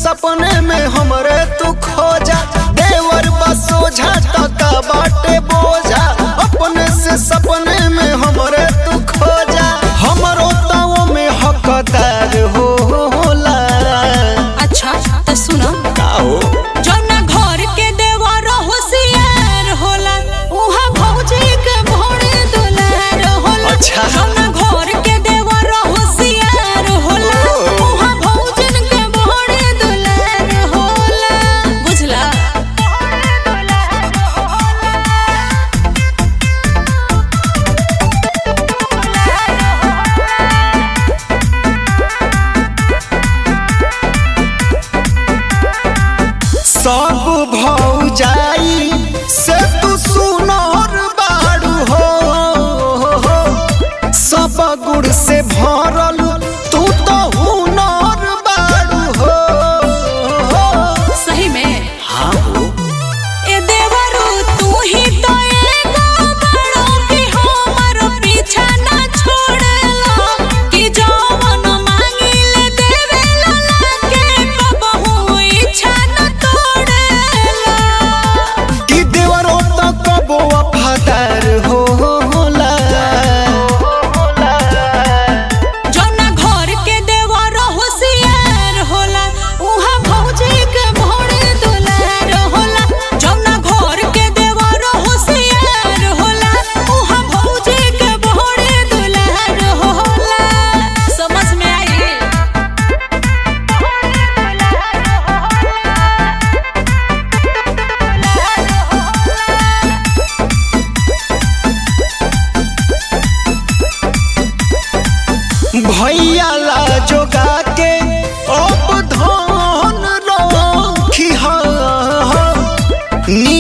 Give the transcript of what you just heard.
सपने में हमरे तू खोजा देवर बसोझा टका बाटे बोझा अपने से सपने में हमरे तू खोजा हमरो ताओ में हकदार हो होला अच्छा तो सुनो का हो जौना घर के देवर होशियार होला उहा भौजी के भोरे दुलार होला अच्छा। जौना घर के देवर होशियार होला ओ। उहा भौजन के भोरे दुलार होला बुझला सब भौजाई से तू सुनर बाड़ू हो सब गुड़ से भरल तू तो हुनर बाड़ू हो सही में हाँ हो ए देवरू तू ही तो एगो बड़ो कि हमर पीछा ना छोड़ेला कि जवन मांगिले देवेला लागे कबहू इच्छा न तोड़ेला कि देवरो तो कबो वफादार होला जौना घर के देवर होशियार होला उहा भौजी के भोरे दुलार होला जौना घर के देवर होशियार होला उहा भौजी के भोरे दुलार होला समझ में आई भैया ला जोगा के अब धन रखी हा नी